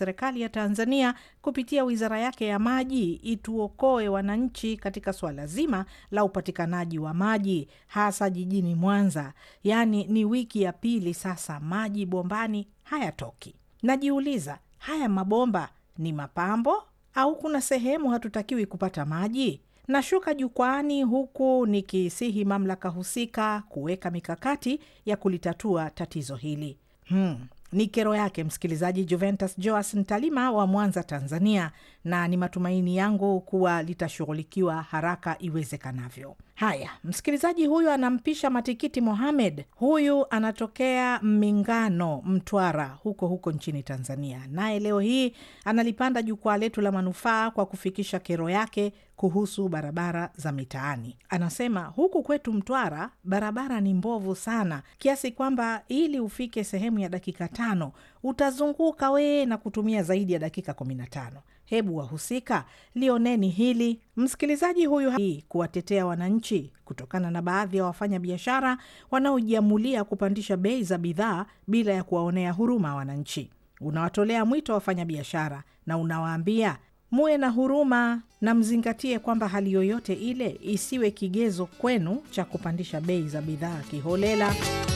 serikali ya Tanzania kupitia wizara yake ya maji ituokoe wananchi katika swala zima la upatikanaji wa maji hasa jijini Mwanza. Yaani ni wiki ya pili sasa maji bombani hayatoki. Najiuliza, haya mabomba ni mapambo au kuna sehemu hatutakiwi kupata maji? Nashuka jukwaani huku nikisihi mamlaka husika kuweka mikakati ya kulitatua tatizo hili. Hmm. Ni kero yake msikilizaji Juventus Joas Ntalima wa Mwanza, Tanzania, na ni matumaini yangu kuwa litashughulikiwa haraka iwezekanavyo. Haya, msikilizaji huyu anampisha Matikiti Mohamed. Huyu anatokea Mingano, Mtwara, huko huko nchini Tanzania, naye leo hii analipanda jukwaa letu la manufaa kwa kufikisha kero yake kuhusu barabara za mitaani. Anasema huku kwetu Mtwara barabara ni mbovu sana, kiasi kwamba ili ufike sehemu ya dakika tano utazunguka wee na kutumia zaidi ya dakika kumi na tano. Hebu wahusika lioneni hili. Msikilizaji huyu hii kuwatetea wananchi kutokana na baadhi ya wafanya biashara wanaojiamulia kupandisha bei za bidhaa bila ya kuwaonea huruma wananchi. Unawatolea mwito wafanya biashara na unawaambia muwe na huruma na mzingatie kwamba hali yoyote ile isiwe kigezo kwenu cha kupandisha bei za bidhaa kiholela.